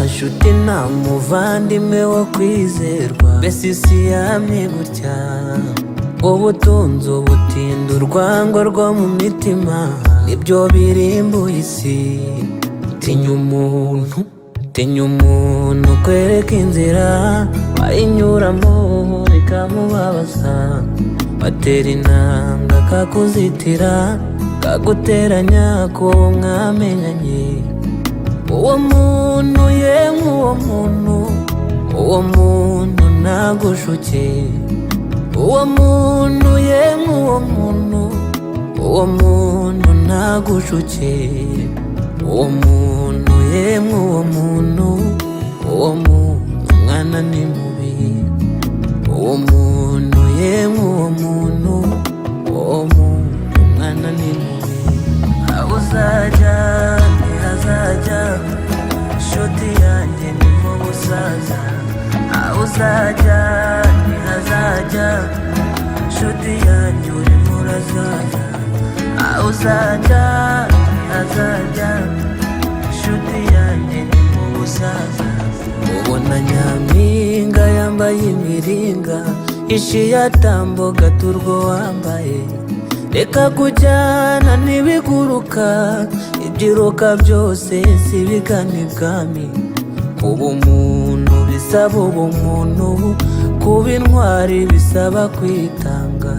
inshuti nta muvandimwe wo kwizerwa mbese isi yamye gutya ubutunzi ubutinda urwango rwo mu mitima nibyo birimbuye isi tinya umuntu tinya umuntu kwereka inzira ayinyuramo bikamubabaza watera intanga kakuzitira kaguteranya kuwo mwamenyanye uwo muntu yemwe uwo muntu uwo muntu ntagushuke uwo muntu yemwe uwo muntu uwo muntu ntagushuke uwo muntu yemwe uwo muntu uwo muntu mwana ni mubi uwo muntu yemwe uwo muntu uwo muntu mwana ni mubi aho uzajya ntihazajya inshuti yanjye ni mu busaza aho uzajya ntihazajya inshuti yanjye urimo urazaza aho uzajya ntihazajya inshuti yanjye ni mu busaza ubona nyampinga yambaye imiringa ishiya tamboga turwo wambaye reka kujyana n'ibiguruka ibyiruka byose si bigana ibwami kuba umuntu bisaba ubumuntu kuba intwari bisaba kwitanga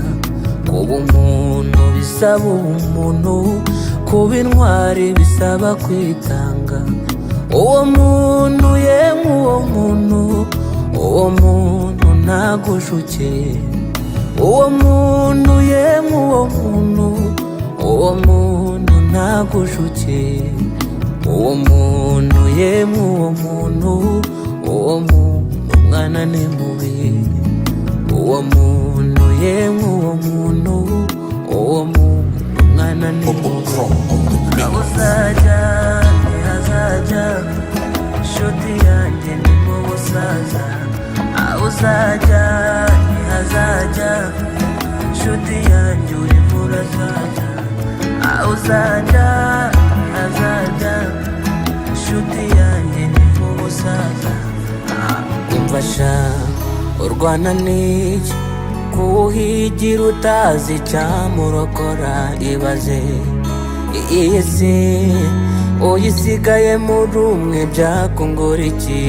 kuba umuntu bisaba ubumuntu kuba intwari bisaba kwitanga uwo muntu yemwe uwo muntu uwo muntu ntagushuke uwo muntu yemwe uwo muntu uwo muntu ntagushuke uwo muntu yemwe uwo muntu uwo muntu mwana ni mubi uwo muntu yemwe uwo muntu uwo muntu mwana ni mubi aho uzajya ntihazajya inshuti yanjye ni mu busaza aho uzajya ntihazajya inshuti yanjye urimo urazaza aho uzajya ntihazajya inshuti yanjye ni mu busaza umfasha urwana n'iki kuwuhigira utazi icyamurokora ibaze iyi si uyisigaye muri umwe byakungura iki